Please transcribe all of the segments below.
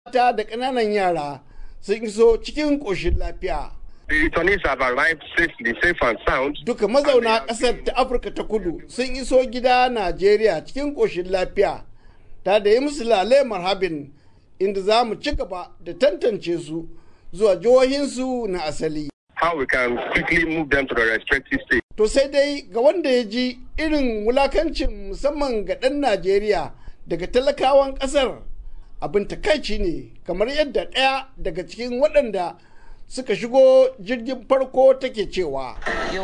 mata da ƙananan yara sun iso cikin ƙoshin lafiya. The returnees have arrived safely, safe and sound. Duka mazauna ƙasar ta Afirka ta kudu sun iso gida Najeriya cikin ƙoshin lafiya ta da yi musu lale marhabin inda za mu ci gaba da tantance su zuwa jihohinsu na asali. How we can quickly move them to the respective states. To sai dai ga wanda ya ji irin wulakancin musamman ga ɗan Najeriya daga talakawan ƙasar abin takaici ne kamar yadda ɗaya daga cikin waɗanda suka shigo jirgin farko take cewa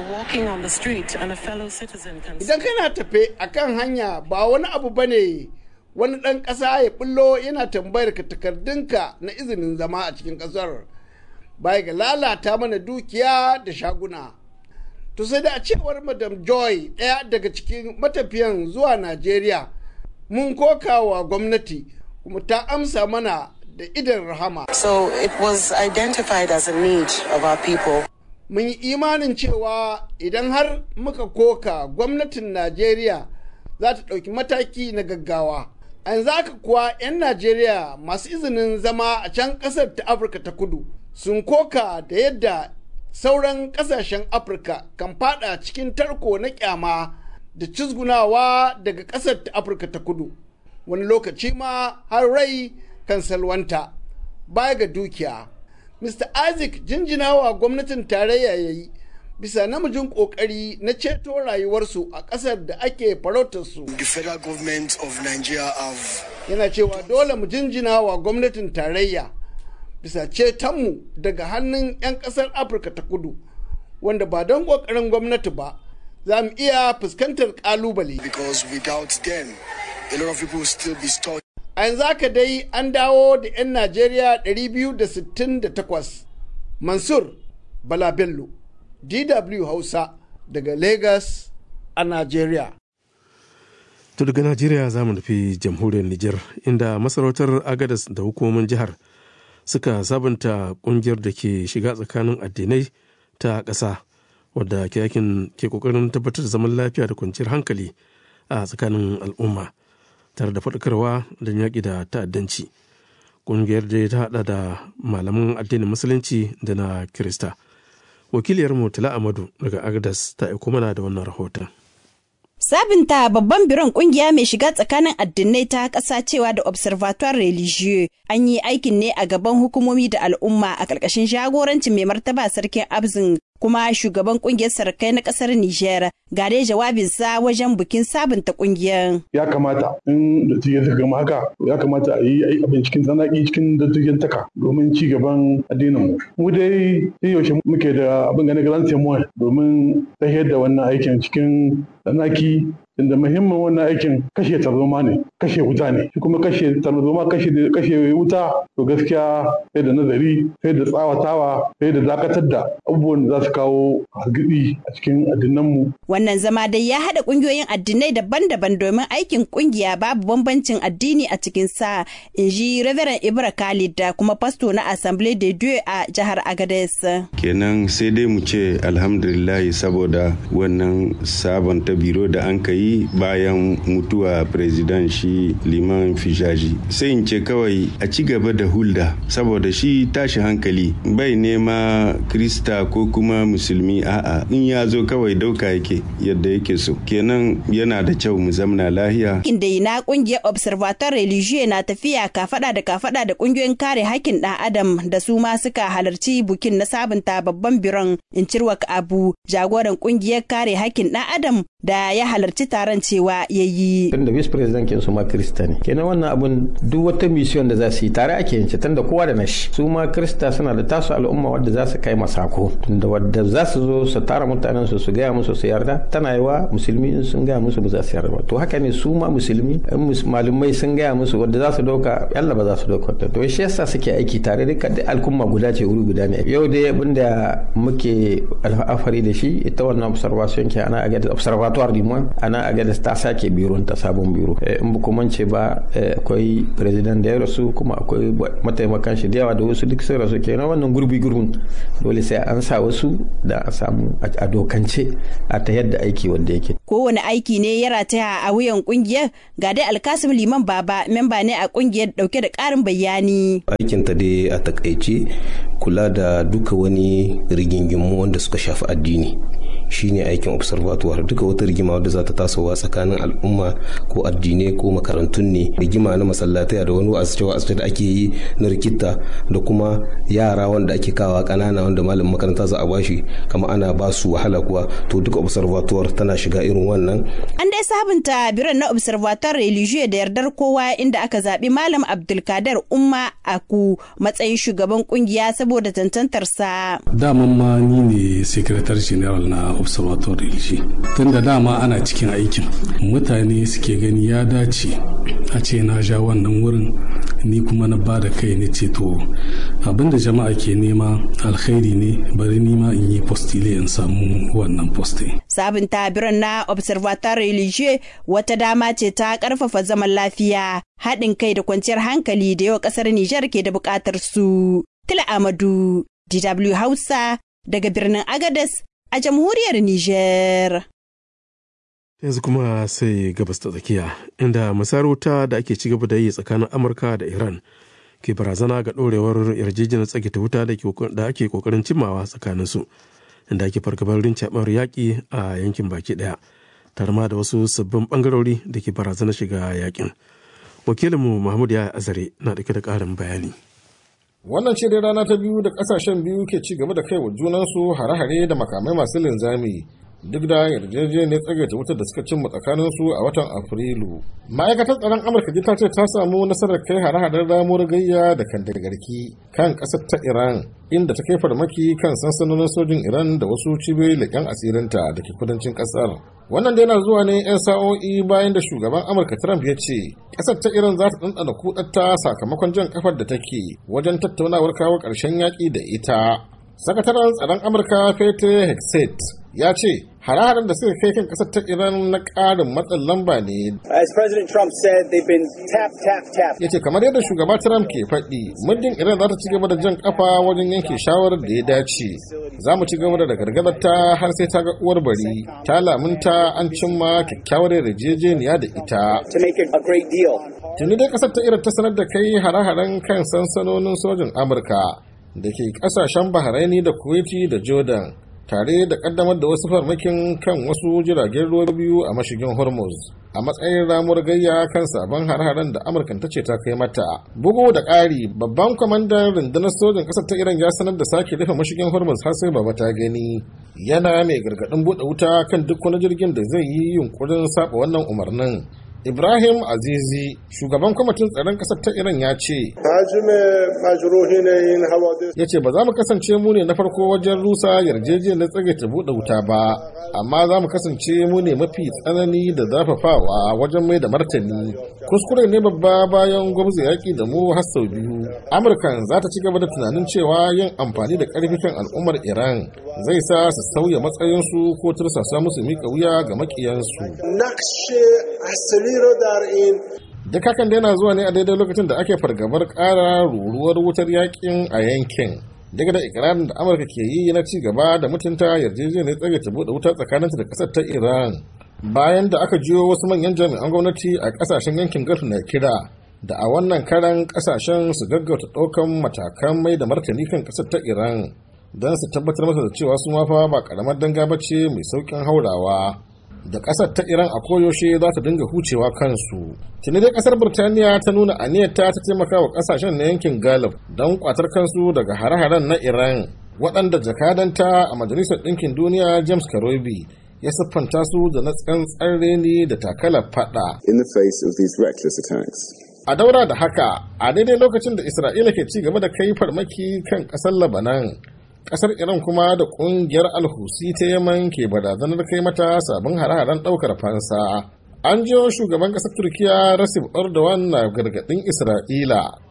idan kana tafe a kan hanya ba wani abu ba ne wani ɗan ƙasa ya ɓullo yana tambayar ka takardunka na izinin zama a cikin ƙasar baya ga lalata mana dukiya da shaguna to sai da a cewar madam joy ɗaya daga cikin matafiyan zuwa najeriya mun koka wa gwamnati kuma ta amsa mana da idan rahama. So it was identified as a need of our people. Mun yi imanin cewa idan har muka koka gwamnatin Najeriya za ta ɗauki mataki na gaggawa. A yanzu haka kuwa 'yan Najeriya masu izinin zama a can ƙasar ta Afirka ta kudu sun koka da yadda sauran ƙasashen Afirka kan fada cikin tarko na kyama da cizgunawa daga ƙasar ta Afirka ta kudu. Wani lokaci ma har rai kan salwanta baya ga dukiya. Mr. Isaac jinjinawa gwamnatin tarayya ya yi bisa namijin kokari na ceto rayuwarsu a ƙasar da ake farautarsu. The federal government of Nigeria have Yana cewa dole mu jinjinawa gwamnatin tarayya bisa cetonmu daga hannun 'yan ƙasar Afirka ta kudu wanda ba don ƙoƙarin gwamnati ba za mu iya fuskantar ƙalubale. because without them a lot of people will still be stuck a yanzu haka dai an dawo da 'yan najeriya 268 mansur bala bello dw hausa daga lagos a najeriya To daga Najeriya za mu nufi jamhuriyar Nijar inda masarautar Agadas da hukumomin jihar suka sabunta kungiyar da ke shiga tsakanin addinai ta ƙasa wadda ke yakin ke kokarin tabbatar da zaman lafiya da kwanciyar hankali a tsakanin al'umma tare da faɗakarwa da yaƙi da ta'addanci. Kungiyar da ta haɗa da malaman addinin musulunci da na Kirista. Wakiliyar Murtala Amadu daga Agadas ta aiko mana da wannan rahoton. Sabinta babban biron kungiya mai shiga tsakanin addinai ta ƙasa cewa da Observatoire Religieux an yi aikin ne a gaban hukumomi da al'umma a ƙarƙashin jagorancin mai martaba sarkin Abzin kuma shugaban kungiyar sarkai na ƙasar Nijar ga dai jawabinsa wajen bikin sabunta kungiyar. ya kamata in dattijan ta gama haka ya kamata a yi abin cikin tsanaki cikin dattijan taka domin ci gaban addinin mu mu dai sai yaushe muke da abin ganin galan temoy domin tafiyar da wannan aikin cikin tsanaki inda muhimmin wannan aikin kashe tarzoma ne kashe wuta ne shi kuma kashe tarzoma kashe kashe wuta to gaskiya sai da nazari sai da tsawatawa sai da dakatar da abubuwan da za su kawo hargitsi a cikin addinanmu Wannan zama dai ya haɗa ƙungiyoyin addinai daban-daban domin aikin ƙungiya babu bambancin addini a cikin sa, in ji Reverend Ibra Khalid da kuma fasto na Assemblée de Dieu a jihar Agadez. kenan sai dai mu ce alhamdulillahi saboda wannan sabonta biro da an ka yi bayan mutuwa president shi liman fishaji sai in ce kawai a ci gaba da hulda saboda shi tashi hankali bai nema krista ko kuma musulmi a'a in ya zo kawai dauka yake yadda yake so kenan yana da kyau mu zamna lahiya Inda na ƙungiyar Observatoire Religieux na tafiya kafada da kafada da ƙungiyoyin kare hakkin ɗan adam da su ma suka halarci bukin na sabunta babban biron in cirwak abu jagoran ƙungiyar kare hakkin ɗan adam da ya halarci taron cewa ya yi. tunda vice president kin su ma krista ne kenan wannan abun duk wata mission da za su yi tare ake yin shi tunda kowa da nashi su ma krista suna da tasu al'umma wadda za su kai masako tunda wadda za su zo su tara mutanen su su gaya musu su yarda tana yiwa musulmi in sun gaya musu ba za su yarda ba to haka ne su ma musulmi in mus- malumai sun gaya musu wadda za su dauka yalla ba za su dauka ta to shi yasa suke aiki tare duka da al'umma guda ce wuri guda ne yau dai abin da muke alfahari da shi ita wannan observation ke ana aga observatoire du moins ana aga ta sake biron ta sabon biro Eh, in ba kuma ce ba eh, akwai president da ya rasu kuma akwai mataimakan shi da yawa da wasu duk sun rasu kenan wannan gurbi gurbin dole sai an sa wasu da a samu a dokance a ta yadda aiki wanda yake kowane aiki ne ya rataya a wuyan kungiyar ga dai alkasim liman baba memba ne a kungiyar dauke da karin bayani aikinta dai a takaice kula da duka wani rigingimu wanda suka shafi addini shine aikin observatoire duka wata rigima wadda za ta tasowa tsakanin al'umma ko addinai ko makarantun ne rigima na masallatai da wani wa'azce da ake yi na rikita da kuma yara wanda ake kawa kanana wanda malamin makaranta za a bashi kama ana ba su wahala kuwa to duka observatoire tana shiga irin wannan an dai sabunta biran na observatoire religieux da yardar kowa inda aka zaɓi malam abdulkader umma aku matsayin shugaban kungiya saboda tantantarsa daman ma ni ne secretary general na observatoire religieux tun da dama ana cikin aikin mutane suke gani ya dace a ce na ja wannan wurin ni kuma na ba da kai ne ce to abinda jama'a ke nema alkhairi ne bari ni ma in yi postile in samu wannan poste sabunta biran na observatoire religieux wata dama ce ta karfafa zaman lafiya haɗin kai da kwanciyar hankali da yau ƙasar Nijar ke da buƙatar su. Tila Amadu, DW Hausa, daga birnin Agadez a jamhuriyar Nijar. Yanzu kuma sai gabas ta tsakiya, inda masarauta da ake ci gaba da yi tsakanin Amurka da Iran ke barazana ga ɗorewar yarjejeniyar tsagita wuta da ake ƙoƙarin cimmawa tsakaninsu, inda ake fargabar rincaɓar yaƙi a yankin baki ɗaya, tare ma da wasu sabbin ɓangarori da ke barazana shiga yaƙin. wakilinmu mahmud ya azare na dauke da karin bayani wannan ce dai rana ta biyu da kasashen biyu ke ci gaba da kai wa junansu hare-hare da makamai masu linzami duk da yarjejeniyar tsagaita wutar da suka cimma tsakaninsu a watan afrilu ma'aikatar tsaron amurka ta ce ta samu nasarar kai hare-haren ramuwar gayya da kan garki kan kasar ta iran inda ta kai farmaki kan sansanonin sojin iran da wasu cibiyoyi leƙen asirinta da ke kudancin ƙasar wannan da yana zuwa ne 'yan sa'o'i bayan da shugaban amurka trump ya ce ƙasar ta iran za ta ɗanɗana kudatta sakamakon jan kafar da take wajen tattaunawar kawo ƙarshen yaƙi da ita sakataren tsaron amurka pete hexet ya ce hare-haren da suka kai kan kasar ta iran na ƙarin matsin lamba ne As President Trump said, they've been tap, tap, tap. ya ce kamar yadda shugaba trump ke faɗi muddin iran za ta ci gaba da jan kafa wajen yanke shawarar da ya dace za mu ci gaba da gargadar ta har sai ta ga uwar bari ta lamunta an cimma kyakkyawar yarjejeniya da ita To make it a great deal. tuni dai kasar ta iran ta sanar da kai hare-haren kan sansanonin sojin amurka da ke kasashen bahraini da kuwaiti da jordan tare da kaddamar da wasu farmakin kan wasu jiragen ruwa biyu a mashigin hormuz a matsayin ramuwar gayya kan sabon har-haren da amurka ta ce ta kai mata bugu da ƙari babban kwamandan rundunar sojin ƙasar ta iran ya sanar da sake rufe mashigin hormuz har sai baba ta gani yana mai gargaɗin buɗe wuta kan duk wani jirgin da zai yi yunkurin saba wannan umarnin Ibrahim Azizi, shugaban kwamitin tsaron ƙasar ta Iran ya ce, Ya ce ba za mu kasance mu ne na farko wajen rusa yarjejeniyar tsage ta buɗe wuta ba, amma za mu kasance mu ne mafi tsanani da zafafawa wajen mai da martani. Kuskure ne babba bayan gwamnati yaƙi da mu har sau biyu. Amurkan za ta ci gaba da tunanin cewa yin amfani da ƙarfi kan al'ummar Iran zai sa su sauya matsayinsu ko tursasa musu miƙa wuya ga maƙiyansu. Duk hakan da yana zuwa ne a daidai lokacin da ake fargabar ƙara ruruwar wutar yakin a yankin. Daga da ikirarin da Amurka ke yi na ci gaba da mutunta yarjejeniyar tsage ta buɗe wuta tsakaninta da ƙasar ta Iran. Bayan da aka jiyo wasu manyan jami'an gwamnati a ƙasashen yankin Gulf na kira da a wannan karan ƙasashen su gaggauta ɗaukan matakan mai da martani kan ƙasar ta Iran don su tabbatar masa da cewa su mafa ba ƙaramar danga bace mai sauƙin haurawa. da kasar ta iran a koyaushe za ta dinga hucewa kansu tuni dai kasar birtaniya ta nuna aniyarta ta taimaka wa kasashen na yankin galib don kwatar kansu daga hare-haren na iran waɗanda jakadanta a majalisar ɗinkin duniya james karobi ya siffanta su da na tsantsar reni da takalar fada in the face of these reckless attacks a daura da haka a daidai lokacin da isra'ila ke ci gaba da kai farmaki kan ƙasar labanan kasar iran kuma da kungiyar alhusi ta yaman ke barazanar kai mata sabon hare-haren daukar fansa an jiyo shugaban kasar turkiya rasif erdogan na gargadin isra'ila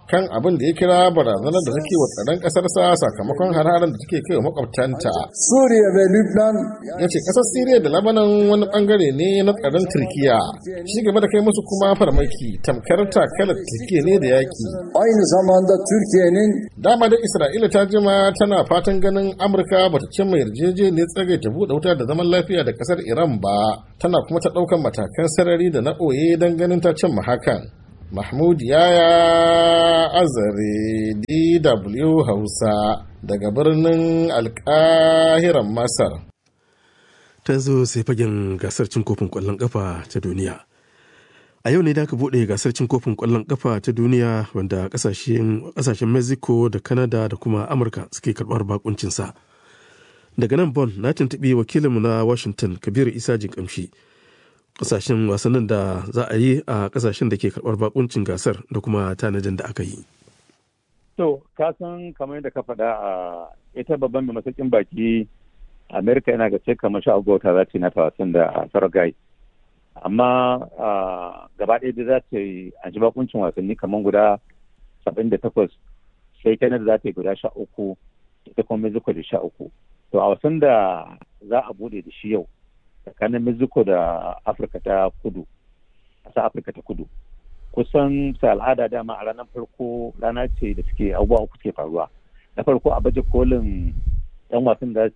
kan abin da ya kira barazanar da take wa tsaron ƙasarsa sakamakon hararen da take kai wa makwabtanta. Suriya da Lebanon. Ya ce ƙasar Siriya da Lebanon wani bangare ne na tsaron Turkiya. Shi gaba da kai musu kuma farmaki tamkar takalar Turkiya ne da yaƙi. Aynı zamanda Türkiye'nin Dama da Isra'ila ta jima tana fatan ganin Amurka bata cimma yarjejeniyar tsagaita buɗe wuta da zaman lafiya da ƙasar Iran ba. Tana kuma ta ɗaukan matakan sarari da na ɓoye don ganin ta cimma hakan. Mahmud Yaya Azare DW Hausa daga birnin Alkahiran Masar. Ta zo sai fagen gasar cin kofin ƙwallon ƙafa ta duniya. A yau ne da aka buɗe gasar cin kofin ƙwallon ƙafa ta duniya wanda ƙasashen Mexico da Canada da kuma Amurka suke karɓar bakuncinsa. Daga nan Bon na tuntuɓi wakilinmu na Washington Kabiru Isa Jinkamshi. kasashen wasannin da za a yi a kasashen da ke karɓar bakuncin gasar da kuma tanadin da aka yi. To, ka san kamar yadda ka faɗa a ita babban mai masaukin baki Amerika yana ga sai kamar sha gota za ta yi na wasan da Saragai. Amma gaba ɗaya da za ta yi a ji bakuncin wasanni kamar guda saba'in da takwas sai Canada za ta yi guda sha uku ita kuma Mexico da sha uku. To a wasan da za a bude da shi yau tsakanin mexico da afirka ta kudu ƙasar afirka ta kudu kusan sa al'ada dama a ranar farko rana ce da suke abubuwa uku suke faruwa na farko a baje kolin yan wasan da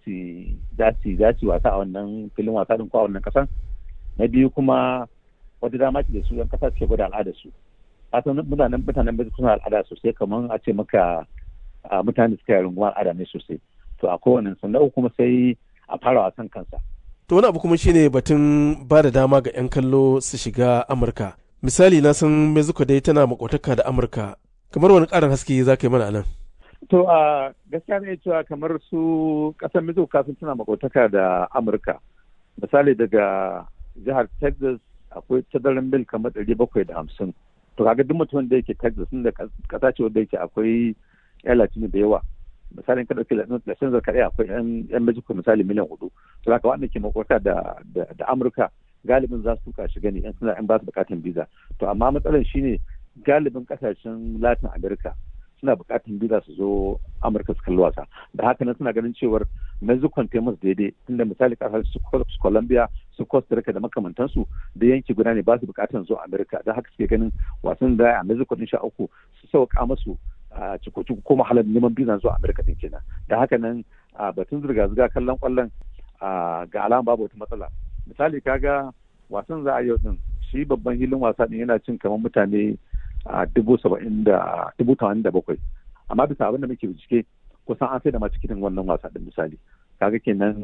su wasa a wannan filin wasa din ko a wannan kasan na biyu kuma wata dama ce da su yan kasa suke gwada al'adar su kasan mutanen mutanen mexico suna al'ada sosai kamar a ce maka mutane suka yi rungumar al'ada ne sosai to a kowane sannan uku kuma sai a fara wasan kansa To wani abu kuma shine batun ba da dama ga 'yan kallo su shiga Amurka. Misali na san Mexico dai tana makotaka da Amurka. Kamar wani ƙarin haske za ka yi mana nan. To a gaskiya ne cewa kamar su ƙasar Mexico kafin tana makotaka da Amurka. Misali daga jihar Texas akwai tazarin mil kamar ɗari bakwai da hamsin. To kaga duk mutumin da yake Texas da ƙasa ce wanda yake akwai 'yan Latino da yawa. misalin ka dauki lasin zakari akwai yan mexico misali miliyan hudu to haka wanda ke makwata da da amurka galibin za su tuka shiga ne yan suna yan ba su bukatan visa to amma matsalar shine galibin kasashen latin america suna bukatan visa su zo amurka su kalli wasa da haka nan suna ganin cewar mexico ta musu daidai tunda misali kasar su colombia su costa rica da makamantansu da yanki guda ne ba su bukatan zo america da haka suke ganin wasan da a mexico din sha uku su sauka musu a cikoci ko mahalar neman bizan zuwa amerika din kenan da haka nan a batun zirga-zirga kallon kwallon ga alama babu wata matsala misali kaga wasan za a yau din shi babban hilin wasa din yana cin kamar mutane a dubu saba'in da dubu tamanin da bakwai amma bisa abin da muke bincike kusan an sai da masu kitin wannan wasa din misali kaga kenan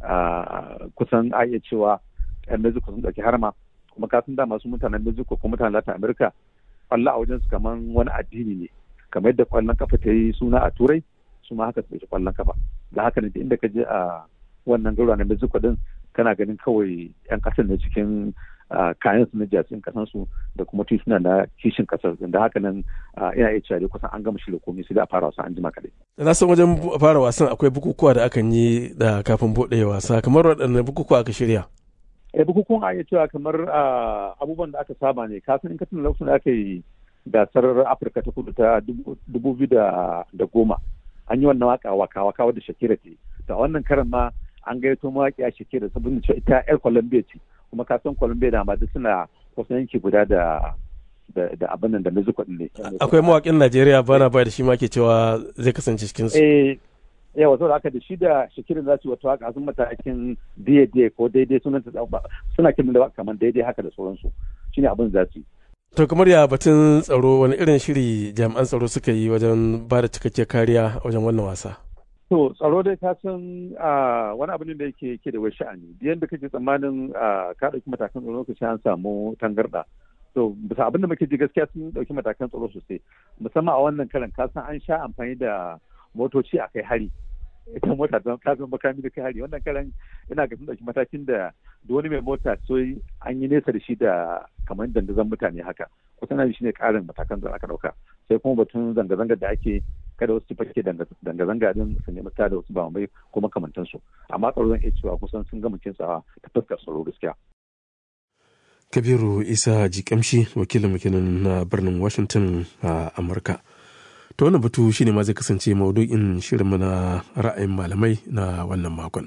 kusan a iya cewa yan mexico sun ɗauki harma kuma kasan da masu mutanen mexico ko mutanen latin america kwallo a wajen su kamar wani addini ne kamar yadda kwallon kafa ta yi suna a turai su ma haka su ɗauki kwallon kafa da haka ne da inda ka je a wannan garuwa na mexico din kana ganin kawai yan ƙasar ne cikin kayan su na jasin kasan su da kuma tituna na kishin kasar da haka nan ina iya cewa kusan an gama shirya komai sai da fara wasan an jima kaɗai. na san wajen fara wasan akwai bukukuwa da akan yi da kafin buɗe wasa kamar waɗanne bukukuwa aka shirya. eh bukukuwan a iya cewa kamar abubuwan da aka saba ne kasan in ka tuna lokacin da aka yi gasar afirka ta kudu ta dubu biyu da goma an yi wannan waka waka waka wadda shakira ce ta wannan karan ma an gaito mawaƙi a shakira saboda cewa ita yar colombia ce kuma ka san colombia da ma duk suna kusan yanki guda da da abin nan da mexico din ne akwai mawaƙin najeriya bana bai da shi ma ke cewa zai kasance cikin su eh yawa saboda haka da shi da shakirin za su wata waka sun matakin daidai ko daidai sunan suna kiran da kamar daidai haka da sauransu shine abin za su yi To kamar ya batun tsaro wani irin shiri jami'an tsaro suka yi wajen ba da cikakkiyar kariya wajen wannan wasa? To tsaro dai ka san wani abu ne da yake ke da wai sha'ani. Biyan da kake tsammanin ka ɗauki matakan tsaro lokaci an samu tangarɗa. To bisa abin da muke ji gaskiya sun ɗauki matakan tsaro sosai. Musamman a wannan karan ka san an sha amfani da motoci a kai hari. ita mota don kafin makami da kai hari wannan karan ina ga sun dauki matakin da da wani mai mota so an yi nesa da shi da kamar dandazon mutane haka kusan nan shine karin matakan da aka dauka sai kuma batun zanga-zanga da ake kada wasu fake zanga-zanga din su nemi da wasu ba mai ko makamantan su amma tsaro zan iya cewa kusan sun gama kintsawa ta fuskar tsaro gaskiya kabiru isa jikamshi wakilin wakilin na birnin washington a amurka To wannan batu shine ma zai kasance maudu'in shirinmu na ra'ayin malamai na wannan makon.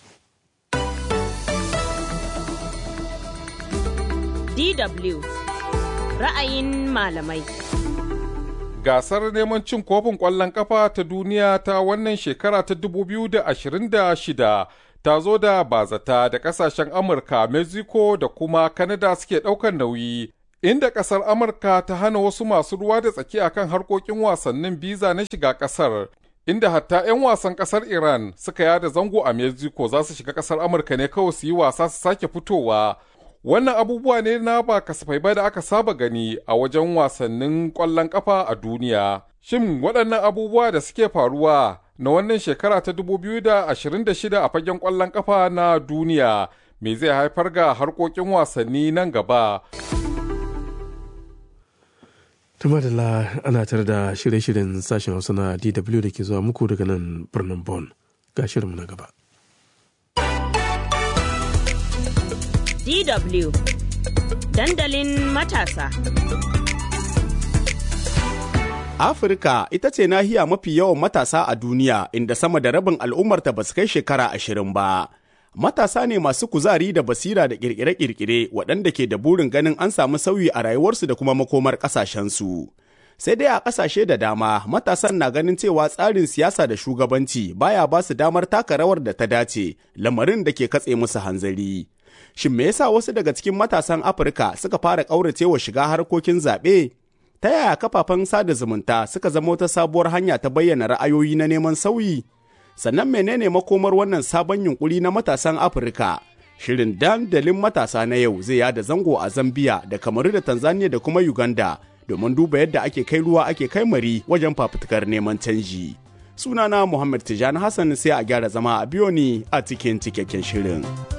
DW ra'ayin malamai. Gasar neman cin kofin ƙwallon ƙafa ta duniya ta wannan shekara ta 2026 ta zo da bazata da ƙasashen Amurka, Mexico da kuma Canada suke ɗaukar nauyi. Inda ƙasar Amurka ta hana wasu masu ruwa da tsaki akan harkokin wasannin biza na shiga ƙasar. Inda hatta 'yan wasan ƙasar Iran suka yada zango a Mexico za su shiga ƙasar Amurka ne kawai su yi wasa su sake fitowa. Wannan abubuwa ne na ba kasafai ba da aka saba gani a wajen wasannin ƙwallon ƙafa a duniya. Shin waɗannan abubuwa da suke faruwa na wannan shekara ta 2026 a fagen ƙwallon ƙafa na duniya me zai haifar ga harkokin wasanni nan gaba? Tumadala ana tare da shirye-shiryen sashen Hausa na DW da ke zuwa muku daga nan birnin Bonn. Ga shirinmu na gaba. DW Dandalin matasa. Afirka ita ce nahiya mafi yawan matasa a duniya inda sama da rabin al'ummarta ba su kai shekara ashirin ba. Matasa ne masu kuzari da basira da kirkire-kirkire waɗanda ke da burin ganin an samu sauyi a rayuwarsu da kuma makomar ƙasashensu. Sai dai a ƙasashe da dama matasan na ganin cewa tsarin siyasa da shugabanci baya ba su damar taka rawar da ta dace lamarin da ke katse musu hanzari. Shin me yasa wasu daga cikin matasan Afirka suka fara ƙauracewa shiga harkokin zaɓe? Ta yaya kafafen sada zumunta suka zama wata sabuwar hanya ta bayyana ra'ayoyi na neman sauyi? Sannan menene makomar wannan sabon yunkuri na matasan Afirka? Shirin dandalin matasa na yau zai yada zango a Zambiya da Kamaru da Tanzania da kuma Uganda domin duba yadda ake kai ruwa ake kai mari wajen fafutukar neman canji. Sunana Muhammad Tijani Hassan sai a gyara zama a biyo ni a cikin cikakken shirin.